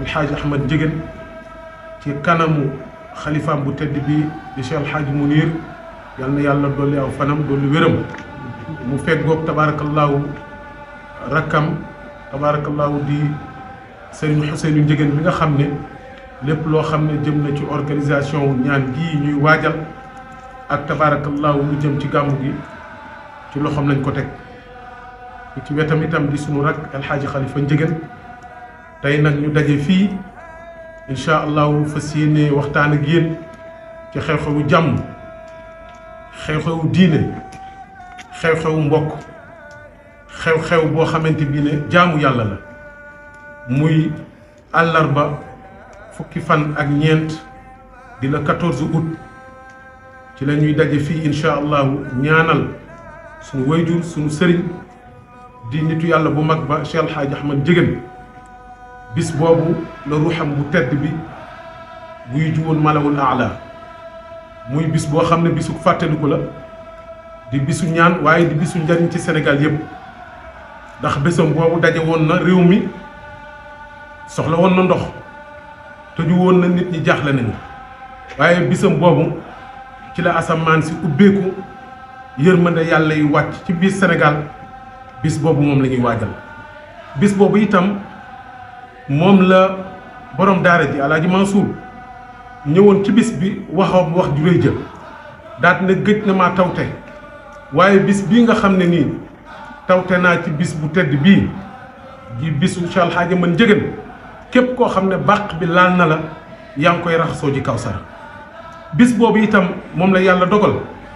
alxaaji ahmad njëgën ci kanamu xalifaam bu tedd bi di cheikh alxaaji munir yal na yàlla dolli aw fanam dolli wéram mu feggoog tabaarakallaahu rakkam tabaarakallaahu di sëriñ Xuseynu njëgën bi nga xam ne lépp loo xam ne jëm na ci organisation wu ñaan gii ñuy waajal ak tabaarakallaahu lu jëm ci gàmmu gi ci loxoom lañ ko teg ci wetam itam di sunu rak alxaaji xalifa njëgën tey nag ñu daje fii incha allahu fas yéene waxtaan ak yéen ci xew-xewu jàmm xew-xewu diine xew-xewu mbokk xew-xew boo xamante bi ne jaamu yàlla la muy àllarba fukki fan ak ñeent di la 14 août ci la ñuy daje fii incha allahu ñaanal suñu wayjur suñu sëriñ di nitu yàlla bu mag ba Cheikh El Hadj Ahmad Njëgën bis boobu la ruuxam bu tedd bi buy juwoon malawul aala muy bis boo xam ne bisu fàttaliku la di bisu ñaan waaye di bisu njariñ ci Sénégal yépp ndax bésam boobu daje woon na réew mi soxla woon na ndox tëju woon na nit ñi jaaxle nañu waaye bisam boobu ci la asamaan si ubbeeku yërmande yàlla yu wàcc ci biir Sénégal bis boobu moom la ñuy waajal bis boobu itam moom la borom daara ji alaaji Mansour ñëwoon ci bis bi waxoon wax ju rëy jël daat na gëj na maa tawte waaye bis bii nga xam ne nii tawte naa ci bis bu tedd bii ji bisu Cheikh El Hadj man njëgën képp koo xam ne bàq bi laal na la yaa ngi koy raxasoo ji Kawsara bis boobu itam moom la yàlla dogal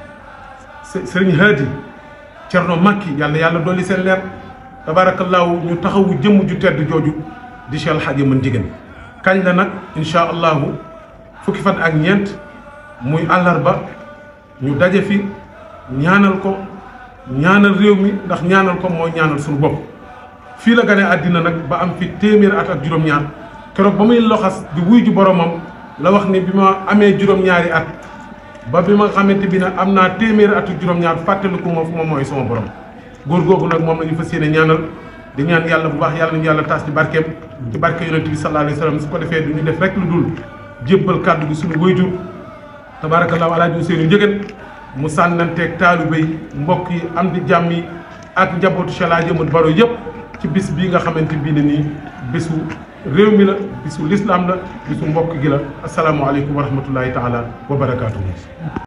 sëriñ Haadi Cerno Makki yàlla yàlla dolli seen leer tabaarakallaahu ñu taxawu jëmm ju tedd jooju di Cheikh El Hadj man njëgën kañ la nag incha allahu fukki fan ak ñeent muy àllarba ñu daje fi ñaanal ko ñaanal réew mi ndax ñaanal ko mooy ñaanal suñu bopp fii la gane àddina nag ba am fi téeméer at ak juróom-ñaar keroog ba muy loxas di wuy ju boromam la wax ni bi ma amee juróom-ñaari at ba bi ma xamante bi ne am naa téeméer at ak juróom-ñaar fàttaliku ma fu ma mooy sama borom góor googu nag moom la ñu fas yéene ñaanal di ñaan yàlla bu baax yàlla nañu yàlla taas ci barkeem ci barke yonent bi sallallahu alayhi wa sallam su ko defee du ñu def rek lu dul jébbal kàddu gi suñu wayjur tabaarakallaahu alaaji Ousseynou Njëgën mu sànnanteeg taalibe yi mbokk yi am di jàmm yi ak njabootu Cheikh El Hadj Ahmad Baro yëpp ci bis bii nga xamante bii ne nii bisu réew mi la bisu lislaam la bisu mbokk gi la asalaamualeykum wa rahmatullahi taala wa barakaatuhu